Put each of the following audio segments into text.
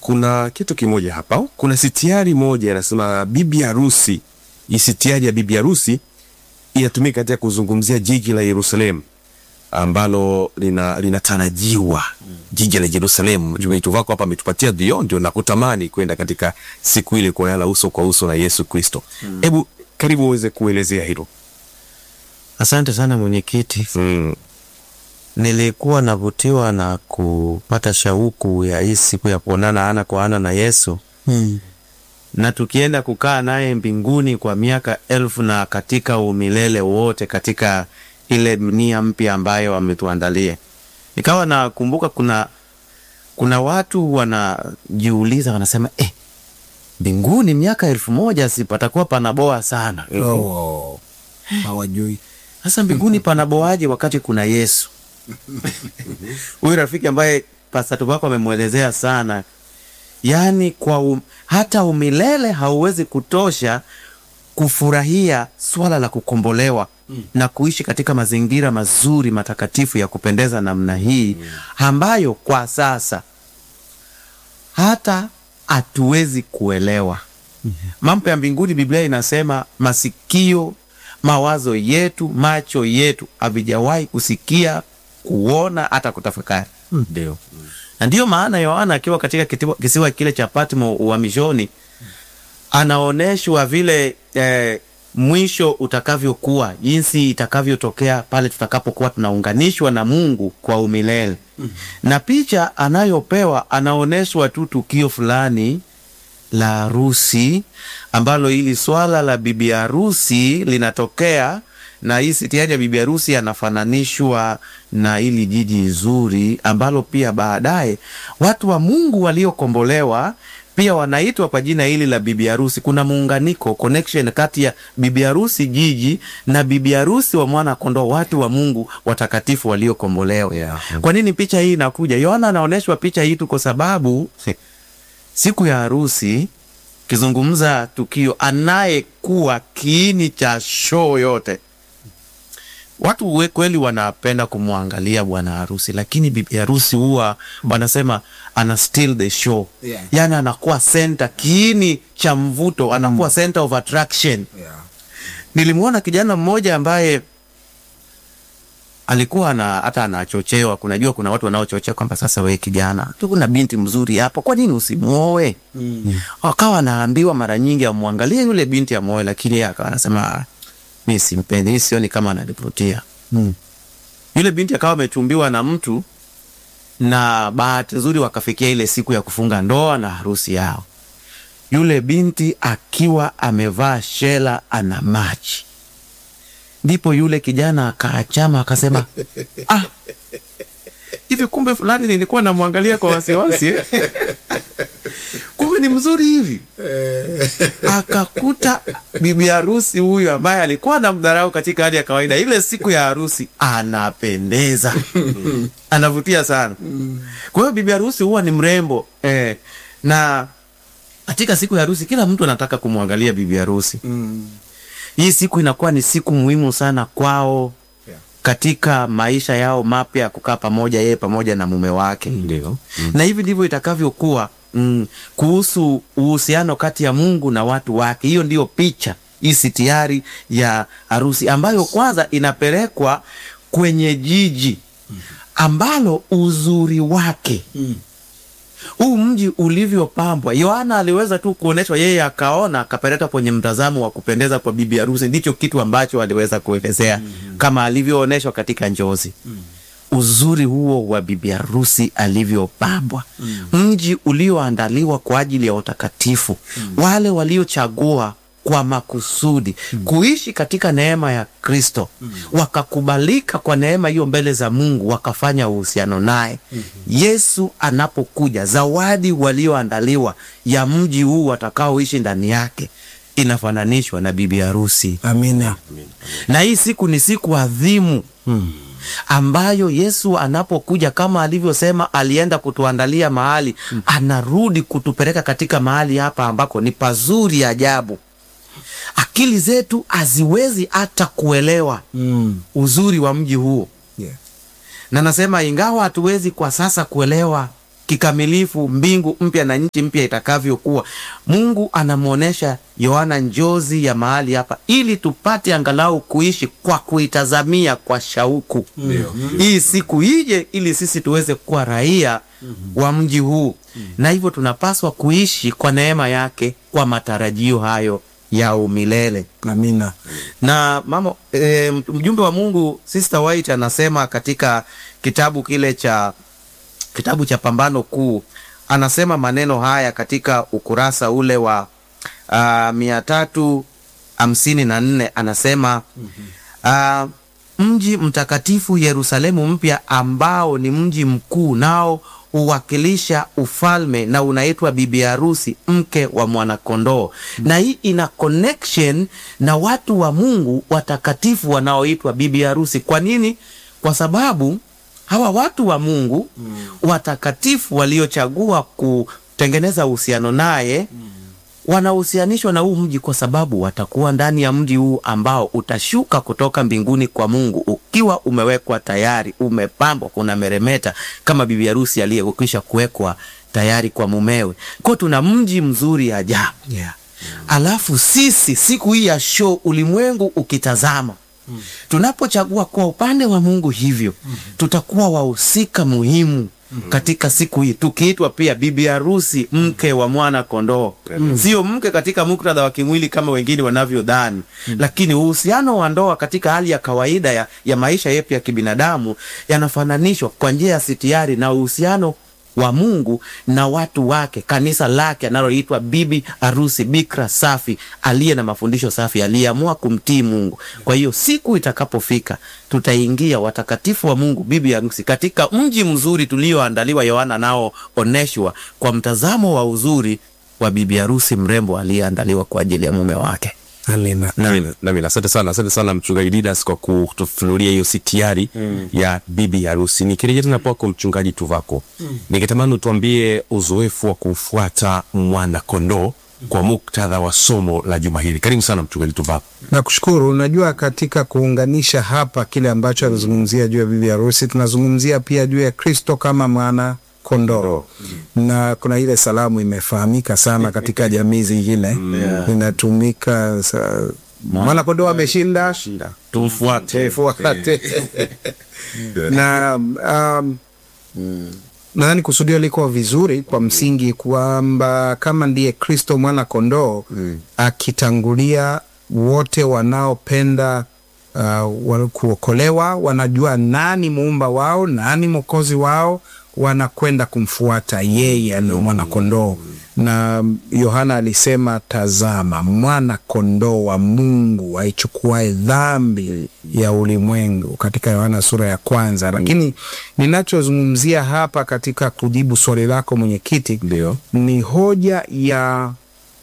kuna kitu kimoja hapa, kuna sitiari moja inasema bibi harusi. Hii sitiari ya bibi harusi inatumika katika kuzungumzia jiji la Yerusalemu ambalo lina linatarajiwa jiji la Yerusalemu. Jumetu wako hapa ametupatia dio, ndio nakutamani kwenda katika siku ile kuonana uso kwa uso na Yesu Kristo. Hebu karibu uweze kuelezea hilo. Asante sana mwenyekiti. Mm. Nilikuwa navutiwa na kupata shauku ya hii siku ya kuonana ana kwa ana na Yesu na tukienda kukaa naye mbinguni kwa miaka elfu na katika umilele wote katika ile dunia mpya ambayo ametuandalia. Nikawa nakumbuka kuna kuna watu wanajiuliza wanasema, eh, mbinguni miaka elfu moja si patakuwa panaboa sana. Oh, hawajui Sasa mbinguni panaboaje wakati kuna Yesu? Huyu rafiki ambaye Pastor wako amemwelezea sana, yaani kwa um, hata umilele hauwezi kutosha kufurahia swala la kukombolewa na kuishi katika mazingira mazuri matakatifu ya kupendeza namna hii ambayo kwa sasa hata hatuwezi kuelewa mambo ya mbinguni. Biblia inasema masikio, mawazo yetu, macho yetu havijawahi kusikia, kuona, hata kutafakari. Ndio, na ndiyo maana Yohana akiwa katika kitiwa- kisiwa kile cha Patmo uhamishoni anaonyeshwa vile eh, mwisho utakavyokuwa, jinsi itakavyotokea pale tutakapokuwa tunaunganishwa na Mungu kwa umilele. Na picha anayopewa anaonyeshwa tu tukio fulani la harusi ambalo hili swala la bibi harusi linatokea na hii sitiari ya bibi harusi anafananishwa na hili jiji zuri ambalo pia baadaye watu wa Mungu waliokombolewa pia wanaitwa kwa jina hili la bibi harusi. Kuna muunganiko, connection kati ya bibi harusi jiji na bibi harusi wa mwana kondoo, watu wa Mungu watakatifu waliokombolewa. Yeah. Kwa nini picha hii inakuja? Yohana anaonyeshwa picha hii tu kwa sababu siku ya harusi kizungumza tukio, anayekuwa kiini cha show yote. Watu we kweli wanapenda kumwangalia bwana harusi, lakini bibi harusi huwa wanasema ana steal the show Yeah. yani anakuwa center, kiini cha mvuto, anakuwa center of attraction. yeah. Nilimwona kijana mmoja ambaye alikuwa na hata anachochewa. Kunajua kuna watu wanaochochea kwamba sasa, we kijana tu, kuna binti mzuri hapo, kwa nini usimuoe? Akawa anaambiwa mara nyingi amwangalie yule binti amuoe, lakini yeye akawa anasema "Ah, mi simpendi, hii sioni kama ananivutia. Yule binti akawa amechumbiwa na mtu, na bahati nzuri wakafikia ile siku ya kufunga ndoa na harusi yao yule binti akiwa amevaa shela ana maji, ndipo yule kijana akaachama akasema, ah, hivi kumbe fulani nilikuwa namwangalia kwa wasiwasi eh? kumbe ni mzuri hivi. Akakuta bibi harusi huyu ambaye alikuwa anamdharau katika hali ya kawaida, ile siku ya harusi anapendeza, anavutia sana. Kwa hiyo bibi harusi huwa ni mrembo eh, na katika siku ya harusi kila mtu anataka kumwangalia bibi harusi. Hii siku inakuwa ni siku muhimu sana kwao Yeah. katika maisha yao mapya ya kukaa pamoja, yeye pamoja na mume wake. Ndio. Na hivi ndivyo itakavyokuwa mm, kuhusu uhusiano kati ya Mungu na watu wake. Hiyo ndiyo picha hii sitiari ya harusi ambayo kwanza inapelekwa kwenye jiji ambalo uzuri wake huu mji ulivyopambwa, Yohana aliweza tu kuonyeshwa, yeye akaona, akapeleka kwenye mtazamo wa kupendeza kwa bibi harusi. Ndicho kitu ambacho aliweza kuelezea kama alivyoonyeshwa katika njozi uzuri huo wa bibi harusi alivyopambwa, mji ulioandaliwa kwa ajili ya utakatifu, wale waliochagua kwa makusudi kuishi katika neema ya Kristo, wakakubalika kwa neema hiyo mbele za Mungu, wakafanya uhusiano naye. Yesu anapokuja, zawadi walioandaliwa ya mji huu watakaoishi ndani yake inafananishwa na bibi harusi Amina. na hii siku ni siku adhimu ambayo Yesu anapokuja kama alivyosema, alienda kutuandalia mahali, anarudi kutupeleka katika mahali hapa ambako ni pazuri ajabu. Akili zetu haziwezi hata kuelewa Mm. uzuri wa mji huo, Yeah. na nasema ingawa hatuwezi kwa sasa kuelewa kikamilifu mbingu mpya na nchi mpya itakavyokuwa. Mungu anamwonyesha Yohana njozi ya mahali hapa, ili tupate angalau kuishi kwa kuitazamia kwa shauku hii siku ije, ili sisi tuweze kuwa raia wa mji huu, na hivyo tunapaswa kuishi kwa neema yake kwa matarajio hayo ya umilele Amina. na mama e, mjumbe wa Mungu Sister White anasema katika kitabu kile cha kitabu cha Pambano Kuu, anasema maneno haya katika ukurasa ule wa uh, mia tatu hamsini na nne anasema uh, mji mtakatifu Yerusalemu mpya ambao ni mji mkuu nao huwakilisha ufalme na unaitwa bibi harusi mke wa mwanakondoo na hii ina connection na watu wa Mungu watakatifu wanaoitwa bibi harusi. Kwa nini? Kwa sababu hawa watu wa Mungu watakatifu waliochagua kutengeneza uhusiano naye wanahusianishwa na huu mji kwa sababu watakuwa ndani ya mji huu ambao utashuka kutoka mbinguni kwa Mungu ukiwa umewekwa tayari, umepambwa, kuna meremeta kama bibi harusi aliyekwisha kuwekwa tayari kwa mumewe. Kwa tuna mji mzuri ajabu. Yeah. Alafu sisi siku hii ya show, ulimwengu ukitazama tunapochagua kwa upande wa Mungu hivyo tutakuwa wahusika muhimu katika siku hii, tukiitwa pia bibi harusi mke wa mwana kondoo. Sio mke katika muktadha wa kimwili kama wengine wanavyodhani, lakini uhusiano wa ndoa katika hali ya kawaida ya, ya maisha yetu ya kibinadamu yanafananishwa kwa njia ya sitiari na uhusiano wa Mungu na watu wake, kanisa lake analoitwa bibi harusi, bikra safi, aliye na mafundisho safi, aliyeamua kumtii Mungu. Kwa hiyo siku itakapofika, tutaingia watakatifu wa Mungu, bibi harusi, katika mji mzuri tulioandaliwa, Yohana nao oneshwa kwa mtazamo wa uzuri wa bibi harusi mrembo aliyeandaliwa kwa ajili ya mume wake. Amina. Nami nami asante sana, asante sana mchungaji Didas kwa kutufunulia hiyo sitiari ya bibi harusi. Nikirejea tena kwako mchungaji Tuvako, ningetamani utuambie uzoefu wa kumfuata mwana kondoo kwa muktadha wa somo la juma hili. Karibu sana mchungaji Tuvako. Nakushukuru. Unajua, katika kuunganisha hapa kile ambacho anazungumzia juu ya bibi harusi, tunazungumzia pia juu ya Kristo kama mwana kondoo na kuna ile salamu imefahamika sana katika jamii zingine inatumika sa, mwana kondoo ameshinda Tumfuate. fuate na um, nadhani kusudio liko vizuri kwa msingi kwamba kama ndiye Kristo mwana kondoo akitangulia wote wanaopenda uh, wa- kuokolewa, wanajua nani muumba wao, nani mwokozi wao, wanakwenda kumfuata yeye aliye mwana kondoo. Na Yohana alisema, tazama mwana kondoo wa Mungu aichukuae dhambi ya ulimwengu, katika Yohana sura ya kwanza. Lakini ninachozungumzia hapa katika kujibu swali lako mwenyekiti, Ndio. ni hoja ya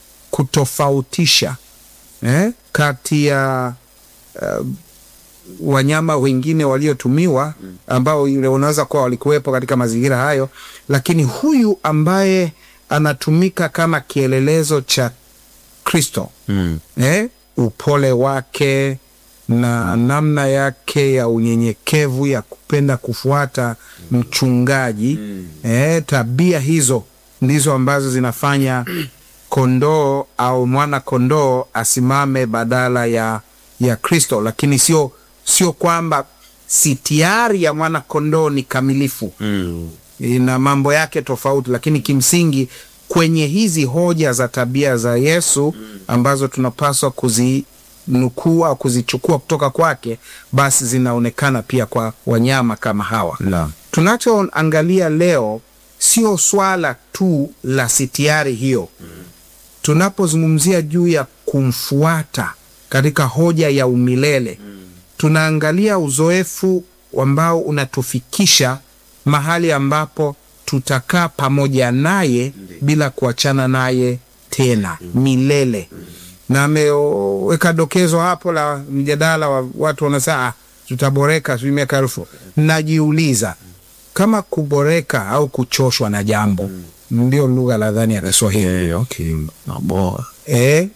kutofautisha eh, kati ya uh, wanyama wengine waliotumiwa ambao yule unaweza kuwa walikuwepo katika mazingira hayo, lakini huyu ambaye anatumika kama kielelezo cha Kristo Mm. eh, upole wake na namna yake ya unyenyekevu ya kupenda kufuata mchungaji eh, tabia hizo ndizo ambazo zinafanya kondoo au mwana kondoo asimame badala ya ya Kristo, lakini sio sio kwamba sitiari ya mwana kondoo ni kamilifu Mm. ina mambo yake tofauti, lakini kimsingi kwenye hizi hoja za tabia za Yesu ambazo tunapaswa kuzinukuu au kuzichukua kutoka kwake, basi zinaonekana pia kwa wanyama kama hawa. Naam. Tunachoangalia leo sio swala tu la sitiari hiyo. Tunapozungumzia juu ya kumfuata katika hoja ya umilele, tunaangalia uzoefu ambao unatufikisha mahali ambapo tutakaa pamoja naye bila kuachana naye tena milele. Na ameweka dokezo hapo la mjadala wa watu wanasema "Ah, tutaboreka sijui miaka elfu. Najiuliza kama kuboreka au kuchoshwa na jambo ndio lugha nadhani ya Kiswahili Eh, okay. Maboa. eh,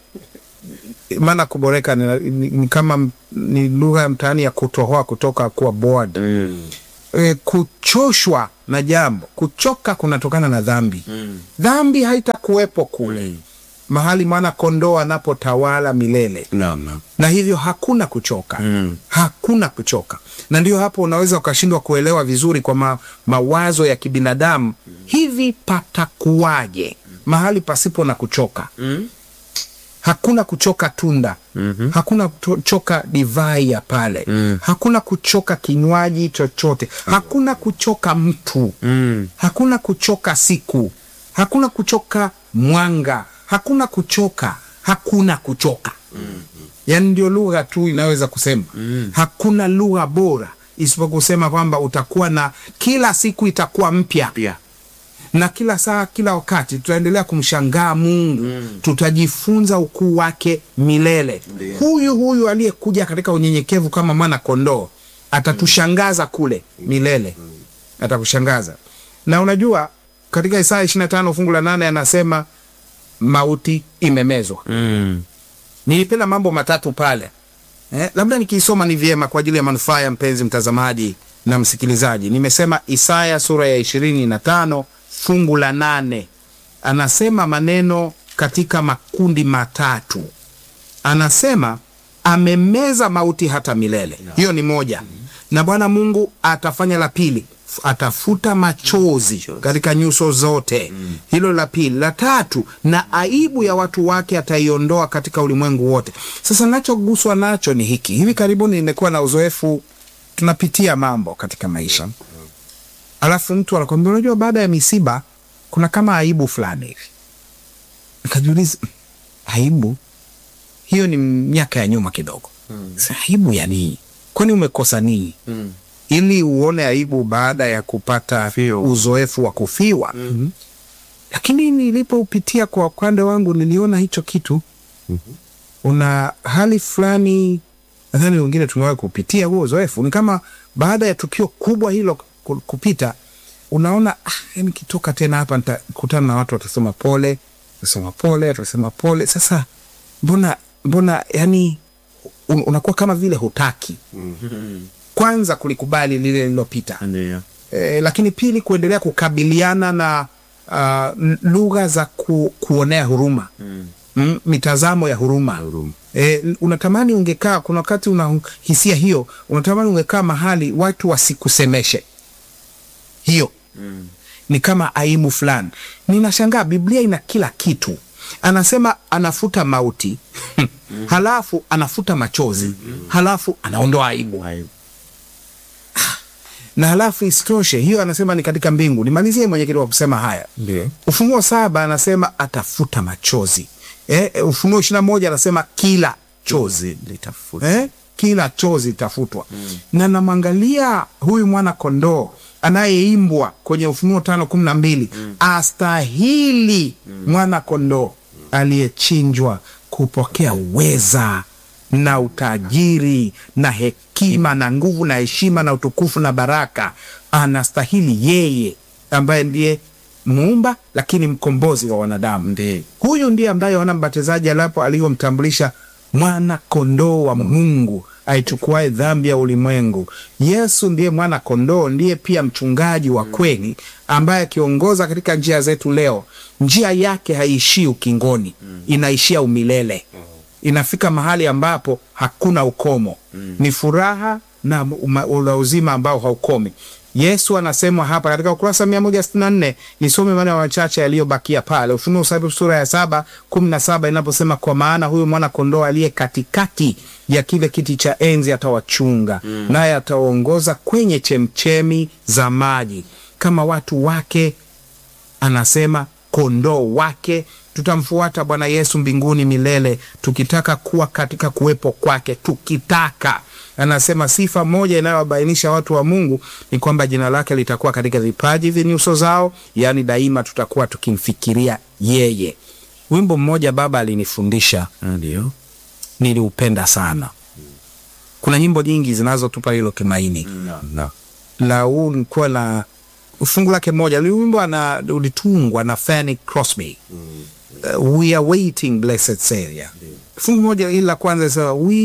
maana kuboreka ni, ni, ni kama m- ni lugha ya mtaani ya kutohoa kutoka kuwa bored Mm. e, kuchoshwa na jambo kuchoka kunatokana na dhambi dhambi haitakuwepo kule mahali mwana kondoo anapotawala milele Naam, naam. na hivyo hakuna kuchoka Mm. hakuna kuchoka na ndio hapo unaweza ukashindwa kuelewa vizuri kwa ma, mawazo ya kibinadamu hivi patakuwaje mahali pasipo na kuchoka Mm. hakuna kuchoka tunda Mhm. hakuna kuchoka divai ya pale Mm. hakuna kuchoka kinywaji chochote hakuna kuchoka mtu Mm. hakuna kuchoka siku hakuna kuchoka mwanga hakuna kuchoka hakuna kuchoka yaani ndio lugha tu inaweza kusema hakuna lugha bora isipokuwa kusema kwamba utakuwa na kila siku itakuwa mpya Pia. na kila saa kila wakati tutaendelea kumshangaa mungu tutajifunza ukuu wake milele Ndiyo. huyu huyu aliyekuja katika unyenyekevu kama mwana kondoo atatushangaza kule milele atakushangaza na unajua katika isaya 25 fungu la nane anasema mauti imemezwa Mm. nilipenda mambo matatu pale eh, labda nikiisoma ni vyema kwa ajili ya manufaa ya mpenzi mtazamaji na msikilizaji nimesema isaya sura ya ishirini na tano fungu la nane anasema maneno katika makundi matatu anasema amemeza mauti hata milele hiyo ni moja na bwana mungu atafanya la pili F- atafuta machozi katika nyuso zote hilo la pili la tatu na aibu ya watu wake ataiondoa katika ulimwengu wote sasa nachoguswa nacho ni hiki hivi karibuni nimekuwa na uzoefu tunapitia mambo katika maisha alafu mtu anakwambia unajua baada ya misiba kuna kama aibu fulani hivi nikajiuliza "Mm, aibu hiyo ni miaka ya nyuma kidogo mm. aibu ya nini kwani umekosa nini Mm. ili uone aibu baada ya kupata Fio. uzoefu wa kufiwa mm-hmm. lakini nilipoupitia kwa upande wangu niliona hicho kitu mm-hmm. una hali fulani nadhani wengine tumewahi kupitia huo uzoefu ni kama baada ya tukio kubwa hilo ku- kupita unaona ah, yani kitoka tena hapa nitakutana na watu watasema pole watasema pole watasema pole sasa mbona mbona yani un, unakuwa kama vile hutaki kwanza kulikubali lile lililopita Ndiyo. e, lakini pili kuendelea kukabiliana na uh, n- lugha za ku, kuonea huruma mm. Mm, mitazamo ya huruma, Huruma. E, unatamani ungekaa kuna wakati una hisia hiyo unatamani ungekaa mahali watu wasikusemeshe hiyo Mm. ni kama aibu fulani ninashangaa biblia ina kila kitu anasema anafuta mauti halafu anafuta machozi halafu anaondoa aibu Aibu. na halafu isitoshe hiyo anasema ni katika mbingu nimalizie mwenyekiti wa kusema haya Ndio. ufunuo saba anasema atafuta machozi eh, eh, ufunuo ishiri na moja anasema kila chozi litafuta eh? kila chozi litafutwa mm. na namwangalia huyu mwana kondoo anayeimbwa kwenye ufunuo tano kumi na mbili mm. astahili mm. mwana kondoo aliyechinjwa kupokea uweza na utajiri na hekima na nguvu na heshima na utukufu na baraka anastahili yeye ambaye ndiye muumba lakini mkombozi wa wanadamu Ndiyo. huyu ndiye ambaye wana mbatizaji alapo aliyomtambulisha mwana kondoo wa mungu aichukuae dhambi ya ulimwengu yesu ndiye mwana kondoo ndiye pia mchungaji wa kweli ambaye akiongoza katika njia zetu leo njia yake haiishii ukingoni inaishia umilele inafika mahali ambapo hakuna ukomo ni furaha na uma- ula uzima ambao haukomi yesu anasemwa hapa katika ukurasa mia moja sitini na nne nisome maneno machache yaliyobakia pale ufunuo saba sura ya saba kumi na saba inaposema kwa maana huyu mwana kondoo aliye katikati ya kile kiti cha enzi atawachunga mm. naye atawaongoza kwenye chemchemi za maji kama watu wake anasema kondoo wake tutamfuata bwana yesu mbinguni milele tukitaka kuwa katika kuwepo kwake tukitaka anasema sifa moja inayowabainisha watu wa mungu ni kwamba jina lake litakuwa katika vipaji vya nyuso zao yaani daima tutakuwa tukimfikiria yeye wimbo mmoja baba alinifundisha ndio niliupenda sana kuna nyimbo nyingi zinazotupa hilo tumaini Na. la huu ulikuwa na fungu lake moja liumbwa na ulitungwa na Fanny Crosby uh, we are waiting blessed Savior fungu moja hili la kwanza sasa we